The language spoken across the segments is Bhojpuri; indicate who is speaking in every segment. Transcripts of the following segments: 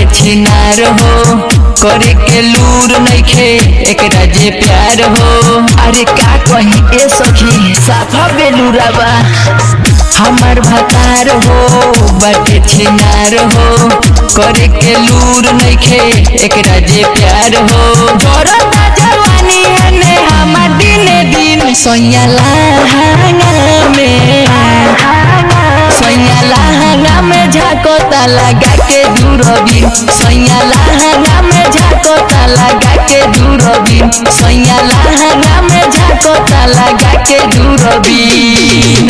Speaker 1: छिनार हो करे के लूर नइखे एकरा जे प्यार हो अरे का कही ए सखी साफा बेलूरा बा हमार भतार हो बाटे छिनार हो करे के लूर नइखे एकरा जे प्यार हो जरता जवानी हने हमार दिने दिन सोयला में सैया लहंगा में झाकोता लगा के दूरबीन सैया लहंगा में झाकोता लगा के दूरबीन सैया लहंगा में झाकोता लगा के दूरबीन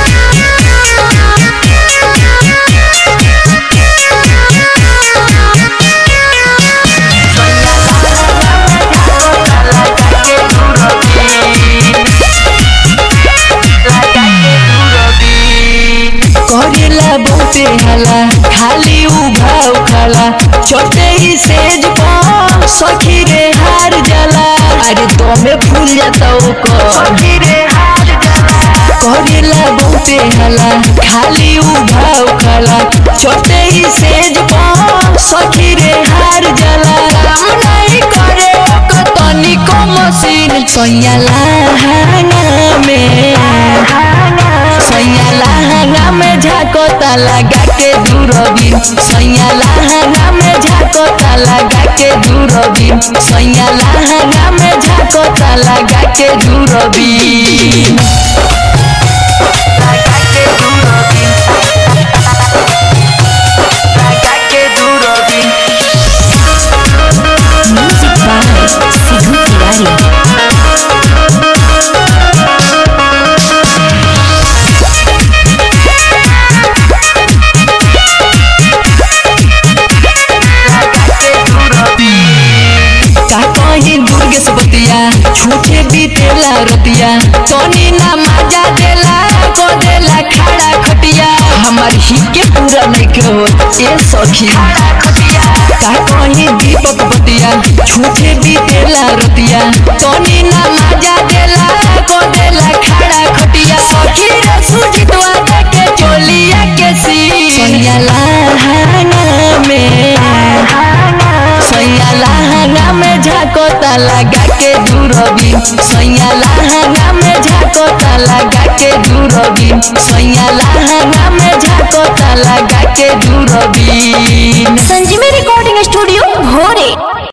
Speaker 1: करेला बहुते हला खाली उभा उखाला छोटे ही सेज पर सखी रे हार जाला अरे दमे फूल जाता ओको सखी रे हार जाला करेला बहुते हला खाली उभा उखाला छोटे ही सेज पर सखी रे हार जाला काम नहीं करे ओको तनिको मशीन सैया लहंगा में सैया लहंगा में झाकोता लगा के दूरबीन सैया लहंगा में झाकोता लगा के दूरबीन सैया लहंगा में झाकोता लगा के दूरबीन लगा के दूरबीन लगा के दूरबीन
Speaker 2: म्यूजिक बाय सिद्धू तिवारी
Speaker 1: का कहीं दुर्गेश बतिया छूटे बीतेला रतिया तनी ना मजा देला को देला खड़ा खटिया हमार ही के पूरा नहीं के हो ए सखी का कहीं दीपक बतिया छूटे बीतेला रतिया तनी ना मजा देला को देला खड़ा खटिया सखी रे सुजितवा के चोलिया के सी सैया लहंगा में सैया लहंगा में झाकोता लगा के दूरबीन सैया लहंगा में झाकोता लगा के दूरबीन सैया लहंगा में झाकोता लगा के दूरबीन
Speaker 2: संजीवी रिकॉर्डिंग स्टूडियो भोरे